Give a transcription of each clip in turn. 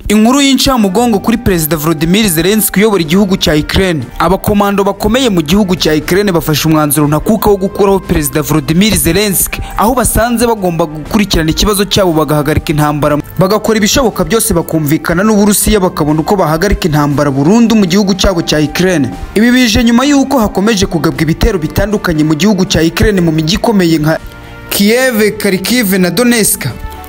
inkuru y'incamugongo kuri perezida Volodymyr Zelensky uyobora igihugu cya Ukraine abakomando bakomeye mu gihugu cya Ukraine bafashe umwanzuro ntakuka wo gukuraho perezida Volodymyr Zelensky aho basanze bagomba gukurikirana ikibazo cyabo bagahagarika intambara bagakora ibishoboka byose bakumvikana n'Uburusiya bakabona uko bahagarika intambara burundu mu gihugu cyabo cya Ukraine ibi bije nyuma y'uko hakomeje kugabwa ibitero bitandukanye mu gihugu cya Ukraine mu mijyi ikomeye nka Kiev, Kharkiv na Donetsk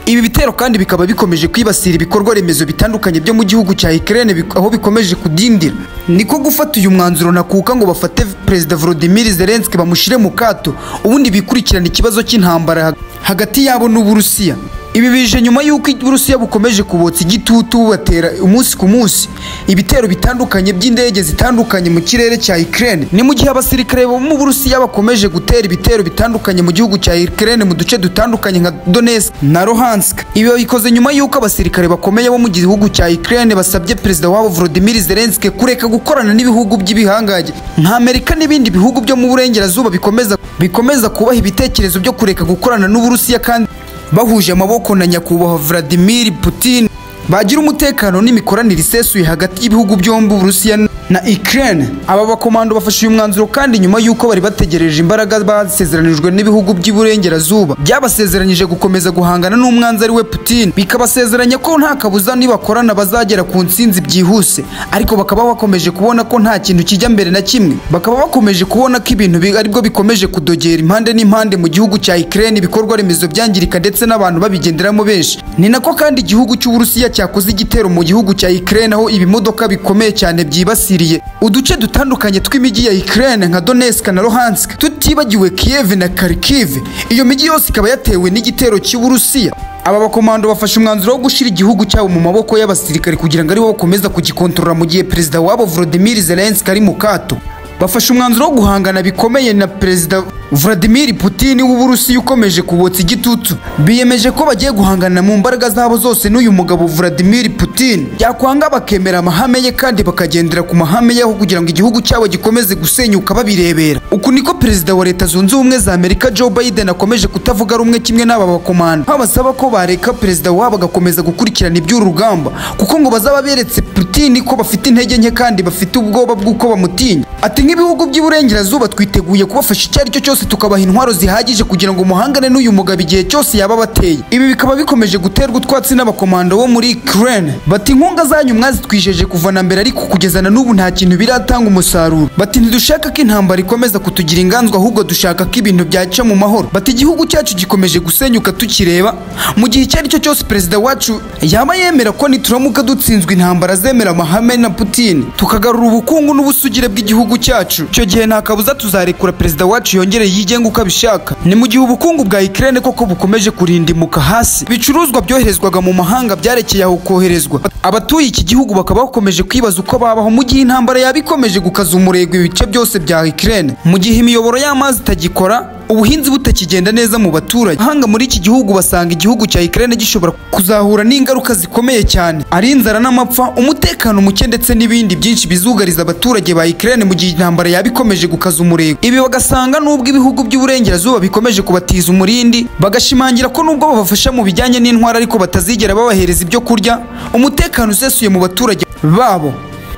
ibi bitero kandi bikaba bikomeje kwibasira ibikorwa remezo bitandukanye byo mu gihugu cya Ukraine bik- aho bikomeje kudindira niko gufata uyu mwanzuro nakuka ngo bafate perezida Volodymyr Zelensky bamushyire mu kato ubundi bikurikirana ikibazo cy'intambara hag- hagati yabo n'Uburusiya ibi bije nyuma y'uko Uburusiya bukomeje kubotsa igitutu bubatera umunsi ku munsi ibitero bitandukanye by'indege zitandukanye mu kirere cya Ukraine ni mu gihe abasirikare bo mu Burusiya bakomeje gutera ibitero bitandukanye mu gihugu cya Ukraine mu duce dutandukanye nka Donetsk na Luhansk ibi babikoze nyuma y'uko abasirikare bakomeye bo mu gihugu cya Ukraine basabye perezida wabo Volodymyr Zelensky kureka gukorana n'ibihugu by'ibihangange nka Amerika n'ibindi bihugu byo mu burengerazuba bikomeza bikomeza kubaha ibitekerezo byo kureka gukorana n'Uburusiya kandi bahuje amaboko na nyakubahwa Vladimir Putin bagira umutekano n'imikoranire isesuye hagati y'ibihugu byombi Uburusiya na Ukraine aba bakomando bafashe uyu mwanzuro kandi nyuma y'uko bari bategereje imbaraga basezeranijwe n'ibihugu by'iburengerazuba byabasezeranyije gukomeza guhangana n'umwanzi ari we Putin bikabasezeranya ko nta kabuza nibakorana bazagera ku nsinzi byihuse ariko bakaba bakomeje kubona ko nta kintu kijya mbere na kimwe bakaba bakomeje kubona ko ibintu bi- aribwo bikomeje kudogera impande n'impande mu gihugu cya Ukraine ibikorwa remezo byangirika ndetse n'abantu babigenderamo benshi ni nako kandi igihugu cy'Uburusiya cyakoze igitero mu gihugu cya Ukraine aho ibimodoka bikomeye cyane byibasiriye uduce dutandukanye tw'imijyi ya Ukraine nka Donetsk na Luhansk tutibagiwe Kiev na Kharkiv iyo mijyi yose ikaba yatewe n'igitero cy'Uburusiya aba bakomando bafashe umwanzuro wo gushyira igihugu cyabo mu maboko y'abasirikare kugira ngo aribo bakomeza kugikontorora mu gihe perezida wabo Volodymyr Zelensky ari mu kato bafashe umwanzuro wo guhangana bikomeye na perezida Vladimir Putin w'Uburusiya ukomeje kubotsa igitutu biyemeje ko bagiye guhangana mu mbaraga zabo zose n'uyu mugabo Vladimir Putin byakwanga bakemera amahame ye kandi bakagendera ku mahame ye aho kugira ngo igihugu cyabo gikomeze gusenyuka babirebera uku niko perezida wa leta zunze ubumwe za Amerika Joe Biden akomeje kutavuga rumwe kimwe n'aba bakomando aho basaba ko bareka perezida wabo agakomeza gukurikirana iby'uru rugamba kuko ngo bazaba beretse Putin ko bafite intege nke kandi bafite ubwoba bw'uko bamutinya ati nk'ibihugu by'iburengerazuba twiteguye kubafasha icyo ari cyo cyose tukabaha intwaro zihagije kugira ngo muhangane n'uyu mugabo igihe cyose yaba abateye ibi bikaba bikomeje guterwa utwatsi n'abakomando bo muri Ukraine bati inkunga zanyu mwazitwijeje kuva na mbere ariko kugeza na n'ubu nta kintu biratanga umusaruro bati ntidushaka ko intambara ikomeza kutugira inganzwa ahubwo dushaka ko ibintu byaca mu mahoro bati igihugu cyacu gikomeje gusenyuka tukireba mu gihe icyo ari cyo cyose perezida wacu yaba yemera ko nituramuka dutsinzwe intambara zemera amahame na Putin tukagarura ubukungu n'ubusugire bw'igihugu cyacu icyo gihe nta kabuza tuzarekura perezida wacu yongere yigenge uko abishaka ni mu gihe ubukungu bwa Ukraine koko bukomeje kurindimuka hasi ibicuruzwa byoherezwaga mu mahanga byarekeye aho koherezwa abatuye iki gihugu bakaba bakomeje kwibaza uko babaho mu gihe intambara yaba ikomeje gukaza umurego ibice byose bya Ukraine mu gihe imiyoboro y'amazi itagikora ubuhinzi butakigenda neza mu baturage ahanga muri iki gihugu basanga igihugu cya Ukraine gishobora kuzahura n'ingaruka zikomeye cyane ari inzara n'amapfa umutekano muke ndetse n'ibindi byinshi bizugariza abaturage ba Ukraine mu gihe intambara yaba ikomeje gukaza umurego ibi bagasanga n'ubwo ibihugu by'uburengerazuba bikomeje kubatiza umurindi bagashimangira ko n'ubwo babafasha mu bijyanye n'intwara ariko batazigera babahereza ibyo kurya umutekano usesuye mu baturage babo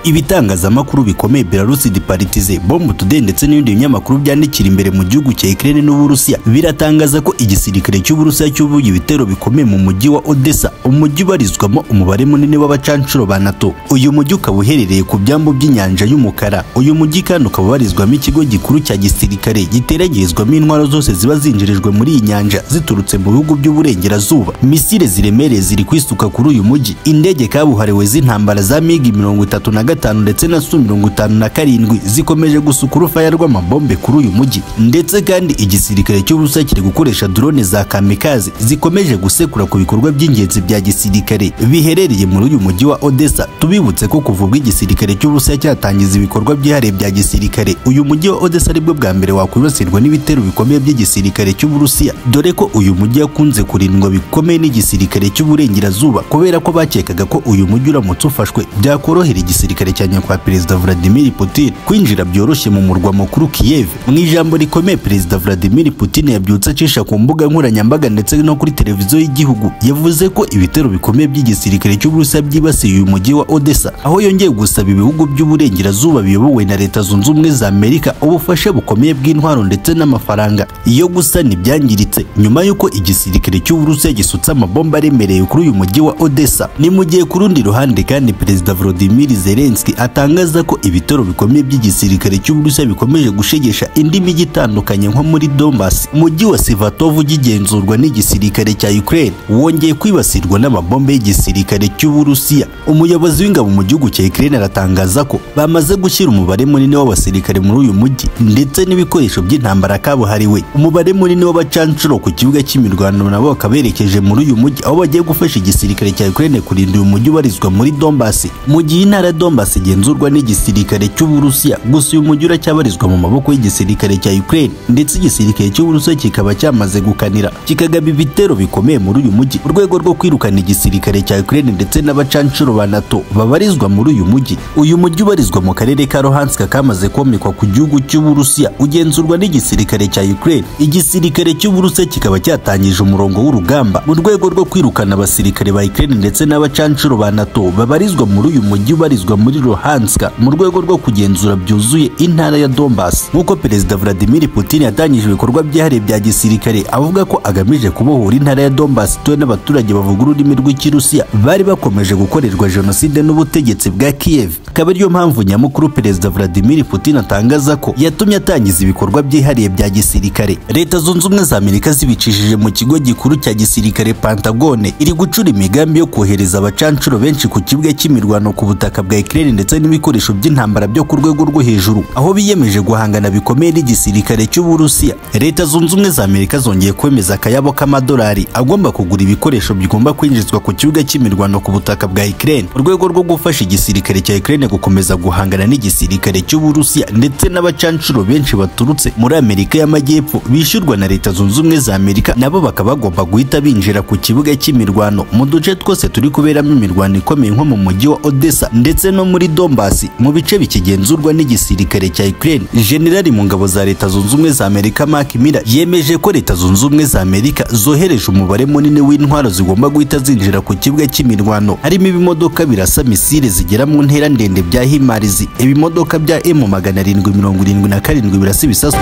ibitangazamakuru bikomeye Belarus Departize Bombe Today ndetse n'ibindi binyamakuru byandikira imbere mu gihugu cya Ukraine n'Uburusiya biratangaza ko igisirikare cy'Uburusiya cyubuye ibitero bikomeye mu mujyi wa Odessa umujyi ubarizwamo umubare munini w'abacancuro ba NATO uyu mujyi ukaba uherereye ku byambu by'inyanja y'umukara uyu mujyi kandi ukaba ubarizwamo ikigo gikuru cya gisirikare giteregerezwamo intwaro zose ziba zinjirijwe muri iyi nyanja ziturutse mu bihugu by'uburengerazuba misile ziremereye ziri kwisuka kuri uyu mujyi indege kabuhariwe z'intambara za migi mirongo itatu na gatanu ndetse na su mirongo itanu na karindwi zikomeje gusuka urufaya rw'amabombe kuri uyu mujyi ndetse kandi igisirikare cy'uburusiya kiri gukoresha drone za kamikazi zikomeje gusekura ku bikorwa by'ingenzi bya gisirikare biherereye muri uyu mujyi wa odessa tubibutse ko kuva ubwo igisirikare cy'uburusiya cyatangiza ibikorwa byihariye bya gisirikare uyu mujyi wa odessa aribwo bwa mbere wakwibasirwa n'ibitero bikomeye by'igisirikare cy'uburusiya dore ko uyu mujyi wakunze kurindwa bikomeye n'igisirikare cy'uburengerazuba kubera ko bakekaga ko uyu mujyi uramutse ufashwe byakorohera igisirikare cyerekeranye kwa perezida Vladimir Putin kwinjira byoroshye mu murwa mukuru Kiev mu ijambo rikomeye perezida Vladimir Putin yabyutse acisha ku mbuga nkoranyambaga ndetse no kuri televiziyo y'igihugu yavuze ko ibitero bikomeye by'igisirikare cy'Uburusiya byibasiye uyu mujyi wa Odessa aho yongeye gusaba ibihugu by'uburengerazuba biyobowe na leta zunze ubumwe za Amerika ubufasha bukomeye bw'intwaro ndetse n'amafaranga iyo gusana ibyangiritse nyuma y'uko igisirikare cy'Uburusiya gisutse amabomba aremereye kuri uyu mujyi wa Odessa ni mu gihe ku rundi ruhande kandi perezida Volodymyr Zelensky atangaza ko ibitero bikomeye by'igisirikare cy'Uburusiya bikomeje gushegesha indi mijyi itandukanye nko muri Donbas mujyi wa Sevastopol ugigenzurwa n'igisirikare cya Ukraine wongeye kwibasirwa n'amabombe y'igisirikare cy'Uburusiya umuyobozi w'ingabo mu gihugu cya Ukraine aratangaza ko bamaze gushyira umubare munini w'abasirikare muri uyu mujyi ndetse n'ibikoresho by'intambara kabuhariwe umubare munini w'abacanshuro ku kibuga cy'imirwano nabo bakaberekeje muri uyu mujyi aho bagiye gufasha igisirikare cya Ukraine kurinda uyu mujyi ubarizwa muri Donbas mu gihe intara ya Donbas igenzurwa n'igisirikare cy'Uburusiya gusa uyu mujyi uracyabarizwa mu maboko y'igisirikare cya Ukraine ndetse igisirikare cy'Uburusiya kikaba cyamaze gukanira kikagaba ibitero bikomeye muri uyu mujyi urwego rwo kwirukana igisirikare cya Ukraine ndetse n'abacanshuro ba NATO babarizwa muri uyu mujyi uyu mujyi ubarizwa mu karere ka Luhansk kamaze komekwa ku gihugu cy'Uburusiya ugenzurwa n'igisirikare cya Ukraine igisirikare cy'Uburusiya kikaba cyatangije umurongo w'urugamba mu rwego rwo kwirukana abasirikare ba Ukraine ndetse n'abacanshuro ba NATO babarizwa muri uyu mujyi ubarizwa muri Luhansk mu rwego rwo kugenzura byuzuye intara ya Donbas nk'uko perezida Vladimir Putin yatangije ibikorwa byihariye bya gisirikare avuga ko agamije kubohora intara ya Donbas ituwe n'abaturage bavuga ururimi rw'ikirusiya bari bakomeje gukorerwa jenoside n'ubutegetsi bwa Kiev akaba ariyo mpamvu nyamukuru perezida Vladimir Putin atangaza ko yatumye atangiza ibikorwa byihariye bya gisirikare leta zunze ubumwe za Amerika zibicishije mu kigo gikuru cya gisirikare Pentagone iri gucura imigambi yo kohereza abacanshuro benshi ku kibuga cy'imirwano ku butaka bwa Ukraine ndetse n'ibikoresho by'intambara byo ku rwego rwo hejuru aho biyemeje guhangana bikomeye n'igisirikare cy'Uburusiya leta zunze ubumwe za Amerika zongeye kwemeza akayabo k'amadolari agomba kugura ibikoresho bigomba kwinjizwa ku kibuga cy'imirwano ku butaka bwa Ukraine mu rwego rwo gufasha igisirikare cya Ukraine gukomeza guhangana n'igisirikare cy'Uburusiya ndetse n'abacanshuro benshi baturutse muri Amerika y'Amajyepfo bishyurwa na leta zunze ubumwe za Amerika nabo bakaba bagomba guhita binjira ku kibuga cy'imirwano mu duce twose turi kuberamo imirwano ikomeye nko mu mujyi wa Odessa ndetse no muri Donbas mu bice bikigenzurwa n'igisirikare cya Ukraine General mu ngabo za leta zunze ubumwe za Amerika Mark Miller yemeje ko leta zunze ubumwe za Amerika zohereje umubare munini w'intwaro zigomba guhita zinjira ku kibuga cy'imirwano harimo ibimodoka birasa misile zigera mu ntera ndende bya Himarizi ibimodoka bya M magana arindwi mirongo irindwi na karindwi birasa ibisasu